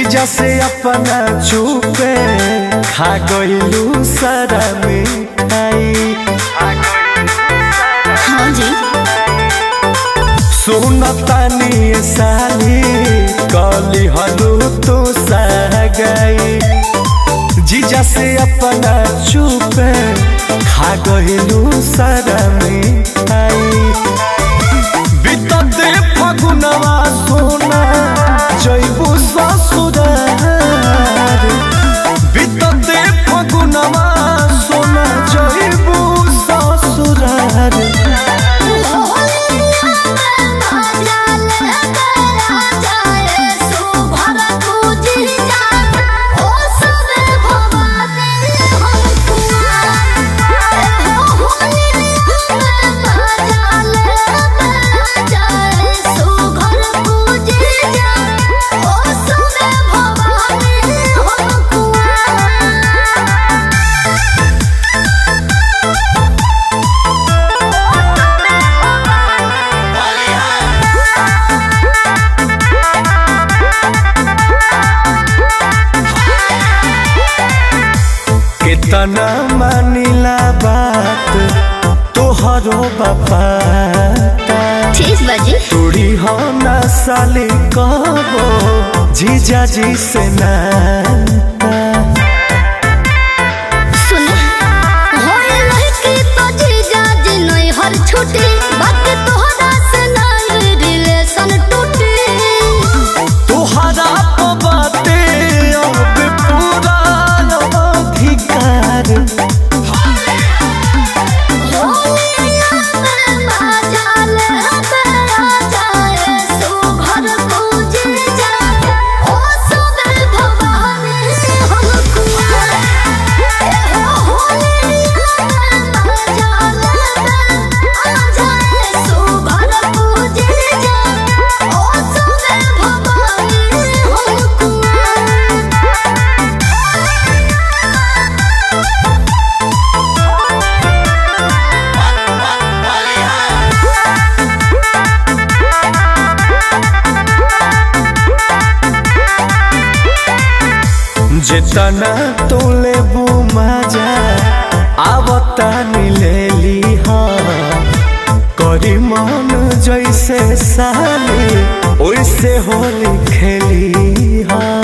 जीजा से अपना चुपे खा गइलू सारा मिठाई हाँ जी सुनतानी साली कली हलू तू गई जीजा से अपना चुपे खा गइलू सारा मिठाई बितते फगुनवा सोना जैबू ससुरार बितते फगुनवा सोना जैबू ससुरार कितना मानिला बात तोहरो बापा ठीक बाजी तोड़ी हो ना साली कबो जीजा जी से ना सुन होए लड़की तो जीजा जी नहीं हर छुट्टी बात तोहरा से नहीं रिलेशन टूटी तोहरा बाते अब पूरा अधिकार जितना तोले मजा आवता मिलेली हाँ करी मन जैसे साली ओइसे होली खेली हाँ